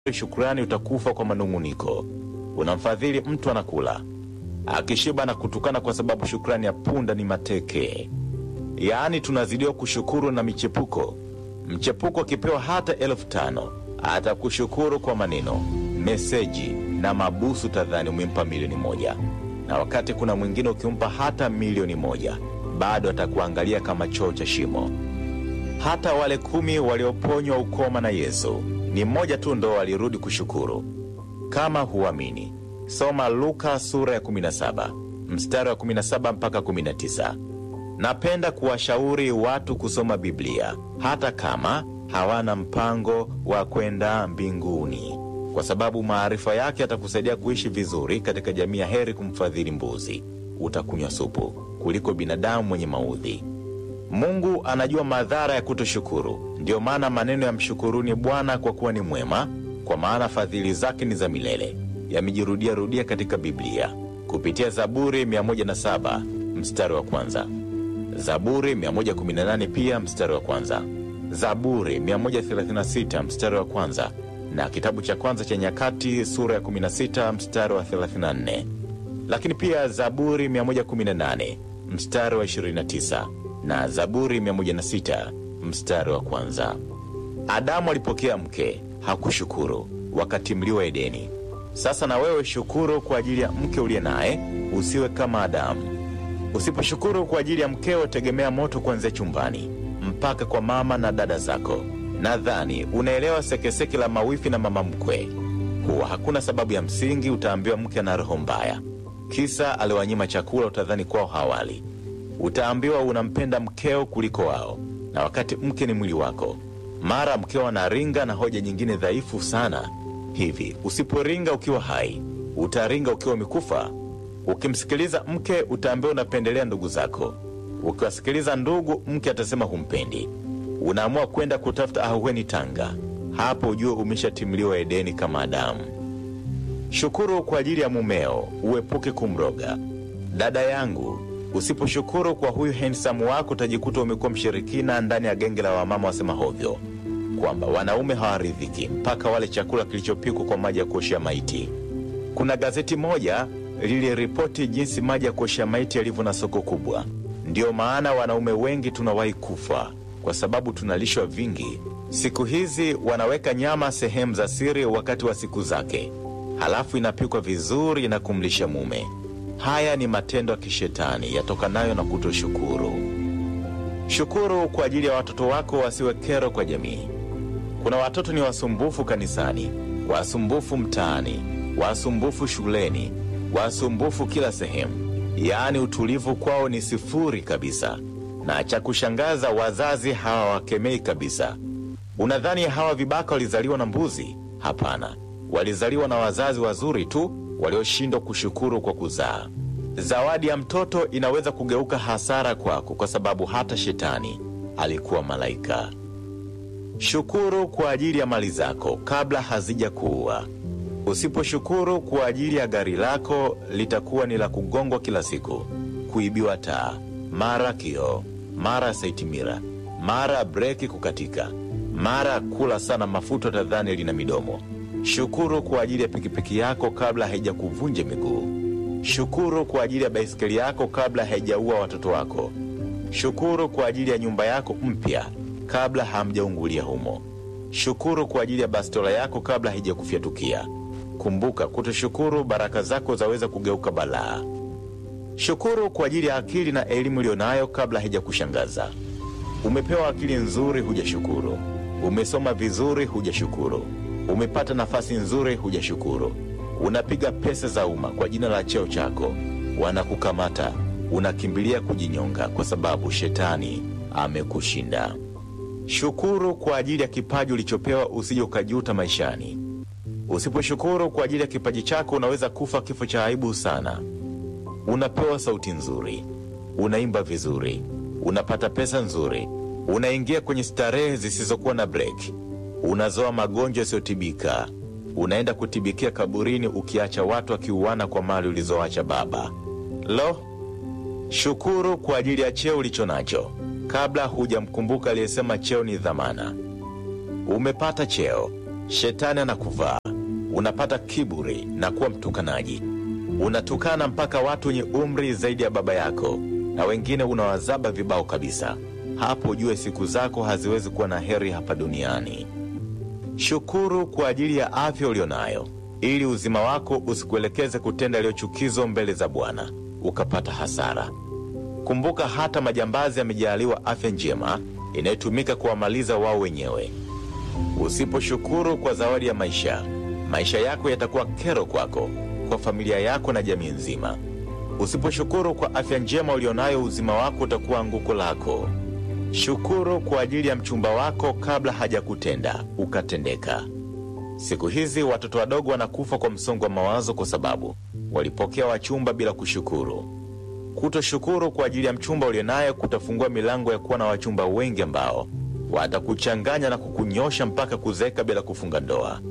shukrani utakufa kwa manung'uniko. Unamfadhili mtu anakula, akishiba na kutukana kwa sababu shukrani ya punda ni mateke. Yaani tunazidiwa kushukuru na michepuko. Mchepuko akipewa hata elfu tano atakushukuru kwa maneno, meseji na mabusu, tadhani umempa milioni moja, na wakati kuna mwingine ukimpa hata milioni moja bado atakuangalia kama choo cha shimo. Hata wale kumi walioponywa ukoma na Yesu ni mmoja tu ndo walirudi kushukuru. Kama huamini, soma Luka sura ya 17 mstari wa 17 mpaka 19. Napenda kuwashauri watu kusoma Biblia hata kama hawana mpango wa kwenda mbinguni, kwa sababu maarifa yake yatakusaidia kuishi vizuri katika jamii ya heri kumfadhili mbuzi utakunywa supu kuliko binadamu mwenye maudhi. Mungu anajua madhara ya kutoshukuru. Ndiyo maana maneno ya mshukuruni Bwana kwa kuwa ni mwema, kwa maana fadhili zake ni za milele, yamejirudia rudia katika Biblia kupitia Zaburi 107 mstari wa kwanza, Zaburi 118 pia mstari wa kwanza, Zaburi 136 mstari wa kwanza na kitabu cha kwanza cha Nyakati sura ya 16 mstari wa 34, lakini pia Zaburi 118 mstari wa 29 na Zaburi 106 mstari wa kwanza. Adamu alipokea mke, hakushukuru wakati mliwa Edeni. Sasa na wewe shukuru kwa ajili ya mke uliye naye, usiwe kama Adamu. Usiposhukuru kwa ajili ya mkeo, tegemea moto kuanzia chumbani mpaka kwa mama na dada zako. Nadhani unaelewa sekeseke la mawifi na mama mkwe, kuwa hakuna sababu ya msingi utaambiwa mke ana roho mbaya, kisa aliwanyima chakula, utadhani kwao hawali utaambiwa unampenda mkeo kuliko wao, na wakati mke ni mwili wako. Mara mkeo anaringa na hoja nyingine dhaifu sana. Hivi usiporinga ukiwa hai, utaringa ukiwa umekufa? Ukimsikiliza mke, utaambiwa unapendelea ndugu zako. Ukiwasikiliza ndugu, mke atasema humpendi. Unaamua kwenda kutafuta ahueni Tanga. Hapo ujue umeshatimliwa Edeni kama Adamu. Shukuru kwa ajili ya mumeo, uepuke kumroga. Dada yangu, Usiposhukuru kwa huyu hensamu wako utajikuta umekuwa mshirikina ndani ya genge la wamama wasema hovyo, kwamba wanaume hawaridhiki mpaka wale chakula kilichopikwa kwa maji ya kuoshea maiti. Kuna gazeti moja liliripoti jinsi maji ya kuoshea maiti yalivyo na soko kubwa. Ndiyo maana wanaume wengi tunawahi kufa kwa sababu tunalishwa vingi. Siku hizi wanaweka nyama sehemu za siri wakati wa siku zake, halafu inapikwa vizuri na kumlisha mume. Haya ni matendo ya kishetani yatokanayo na kutoshukuru. Shukuru kwa ajili ya watoto wako wasiwe kero kwa jamii. Kuna watoto ni wasumbufu kanisani, wasumbufu mtaani, wasumbufu shuleni, wasumbufu kila sehemu, yaani utulivu kwao ni sifuri kabisa, na cha kushangaza wazazi hawawakemei kabisa. Unadhani hawa vibaka walizaliwa na mbuzi? Hapana, walizaliwa na wazazi wazuri tu walioshindwa kushukuru kwa kuzaa. Zawadi ya mtoto inaweza kugeuka hasara kwako, kwa sababu hata shetani alikuwa malaika. Shukuru kwa ajili ya mali zako kabla hazija kuua. Usiposhukuru kwa ajili ya gari lako, litakuwa ni la kugongwa kila siku, kuibiwa taa, mara kioo, mara saitimira, mara breki kukatika, mara kula sana mafuta, tadhani lina midomo. Shukuru kwa ajili ya pikipiki yako kabla haijakuvunja miguu. Shukuru kwa ajili ya baisikeli yako kabla haijaua watoto wako. Shukuru kwa ajili ya nyumba yako mpya kabla hamjaungulia humo. Shukuru kwa ajili ya bastola yako kabla haijakufyatukia. Kumbuka, kutoshukuru baraka zako zaweza kugeuka balaa. Shukuru kwa ajili ya akili na elimu iliyonayo kabla haijakushangaza. Umepewa akili nzuri, hujashukuru. Umesoma vizuri, hujashukuru. Umepata nafasi nzuri, hujashukuru. Unapiga pesa za umma kwa jina la cheo chako, wanakukamata, unakimbilia kujinyonga kwa sababu shetani amekushinda. Shukuru kwa ajili ya kipaji ulichopewa, usije ukajuta maishani. Usiposhukuru kwa ajili ya kipaji chako, unaweza kufa kifo cha aibu sana. Unapewa sauti nzuri, unaimba vizuri, unapata pesa nzuri, unaingia kwenye starehe zisizokuwa na breki unazoa magonjwa yasiyotibika, unaenda kutibikia kaburini, ukiacha watu wakiuana kwa mali ulizoacha baba. Lo, shukuru kwa ajili ya cheo ulicho nacho kabla hujamkumbuka aliyesema cheo ni dhamana. Umepata cheo, shetani anakuvaa, unapata kiburi na kuwa mtukanaji. Unatukana mpaka watu wenye umri zaidi ya baba yako, na wengine unawazaba vibao kabisa. Hapo ujue siku zako haziwezi kuwa na heri hapa duniani. Shukuru kwa ajili ya afya ulionayo, ili uzima wako usikuelekeze kutenda yaliyochukizo mbele za Bwana ukapata hasara. Kumbuka, hata majambazi yamejaaliwa afya njema inayotumika kuwamaliza wao wenyewe. Usiposhukuru kwa zawadi ya maisha, maisha yako yatakuwa kero kwako, kwa familia yako na jamii nzima. Usiposhukuru kwa afya njema ulionayo, uzima wako utakuwa anguko lako. Shukuru kwa ajili ya mchumba wako kabla hajakutenda ukatendeka. Siku hizi watoto wadogo wanakufa kwa msongo wa mawazo kwa sababu walipokea wachumba bila kushukuru. Kutoshukuru kwa ajili ya mchumba ulionaye kutafungua milango ya kuwa na wachumba wengi ambao watakuchanganya na kukunyosha mpaka kuzeeka bila kufunga ndoa.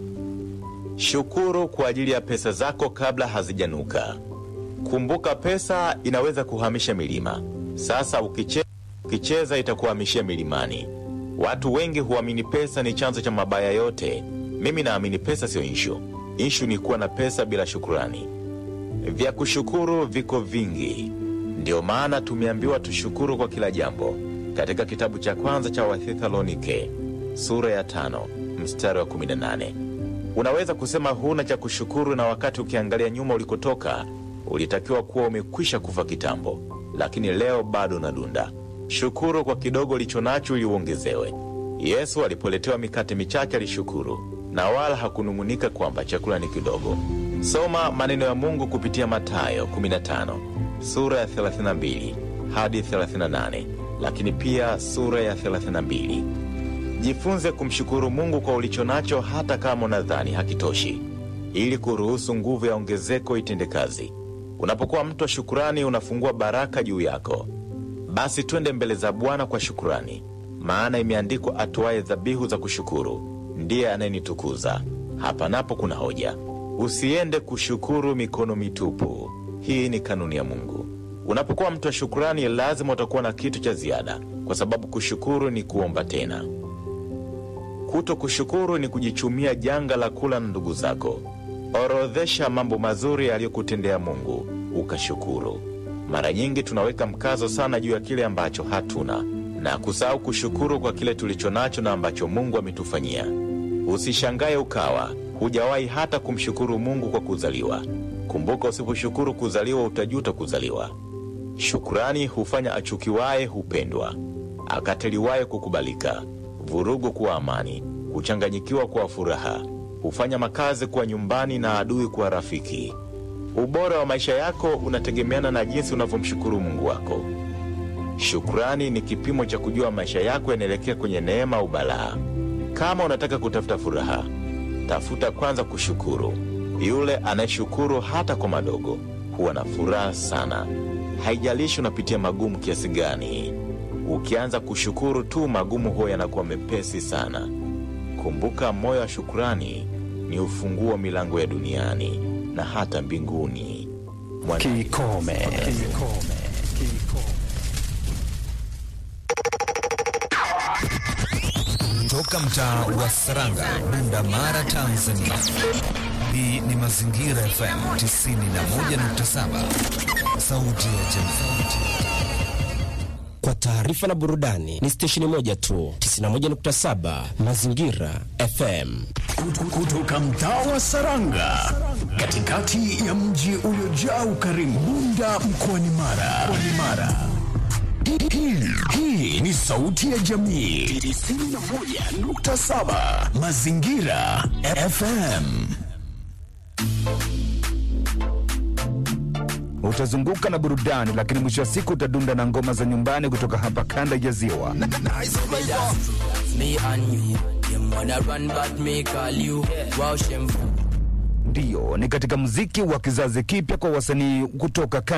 Shukuru kwa ajili ya pesa zako kabla hazijanuka. Kumbuka, pesa inaweza kuhamisha milima. Sasa ukiche, ukicheza itakuhamishia milimani. Watu wengi huamini pesa ni chanzo cha mabaya yote. Mimi naamini pesa siyo inshu. Inshu ni kuwa na pesa bila shukurani. Vya kushukuru viko vingi, ndiyo maana tumeambiwa tushukuru kwa kila jambo, katika kitabu cha kwanza cha Wathesalonike sura ya tano mstari wa 18. Unaweza kusema huna cha kushukuru, na wakati ukiangalia nyuma ulikotoka ulitakiwa kuwa umekwisha kufa kitambo, lakini leo bado unadunda. Shukuru kwa kidogo ulicho nacho ili uongezewe. Yesu alipoletewa mikate michache alishukuru na wala hakunung'unika kwamba chakula ni kidogo. Soma maneno ya Mungu kupitia Mathayo 15 sura ya 32 hadi 38, lakini pia sura ya 32. Jifunze kumshukuru Mungu kwa ulicho nacho, hata kama unadhani hakitoshi, ili kuruhusu nguvu ya ongezeko itende kazi. Unapokuwa mtu wa shukurani, unafungua baraka juu yako. Basi twende mbele za Bwana kwa shukurani, maana imeandikwa, atoaye dhabihu za kushukuru ndiye anayenitukuza. Hapa napo kuna hoja. Usiende kushukuru mikono mitupu. Hii ni kanuni ya Mungu. Unapokuwa mtu wa shukurani, lazima utakuwa na kitu cha ziada, kwa sababu kushukuru ni kuomba tena. Kuto kushukuru ni kujichumia janga la kula na ndugu zako. Orodhesha mambo mazuri aliyokutendea Mungu ukashukuru. Mara nyingi tunaweka mkazo sana juu ya kile ambacho hatuna na kusahau kushukuru kwa kile tulicho nacho na ambacho Mungu ametufanyia. Usishangaye ukawa hujawahi hata kumshukuru Mungu kwa kuzaliwa. Kumbuka, usiposhukuru kuzaliwa utajuta kuzaliwa. Shukurani hufanya achukiwaye hupendwa, akateliwaye kukubalika, vurugu kuwa amani, kuchanganyikiwa kuwa furaha, hufanya makazi kuwa nyumbani na adui kuwa rafiki. Ubora wa maisha yako unategemeana na jinsi unavyomshukuru Mungu wako. Shukrani ni kipimo cha kujua maisha yako yanaelekea kwenye neema au balaa. Kama unataka kutafuta furaha, tafuta kwanza kushukuru. Yule anayeshukuru hata kwa madogo huwa na furaha sana, haijalishi unapitia magumu kiasi gani. Ukianza kushukuru tu, magumu huwa yanakuwa mepesi sana. Kumbuka, moyo wa shukrani ni ufunguo wa milango ya duniani na hata mbinguni. Mwana... Kikome. Kikome. Toka mtaa wa Saranga, Bunda Mara, Tanzania. Hii ni Mazingira FM 91.7, sauti ya jamii. Kwa taarifa na burudani ni stesheni moja tu, 91.7 Mazingira FM. Kutoka mtaa wa Saranga, katikati ya mji uliojaa ukarimu, Bunda mkoani Mara. Mkoani Mara. Hii, hii ni sauti ya jamii 91.7 Mazingira FM. Utazunguka na burudani, lakini mwisho wa siku utadunda na ngoma za nyumbani kutoka hapa kanda ya Ziwa. Me and you, them wanna run but me call you. Wow, shameful. Ndiyo, ni katika muziki wa kizazi kipya kwa wasanii kutoka kanda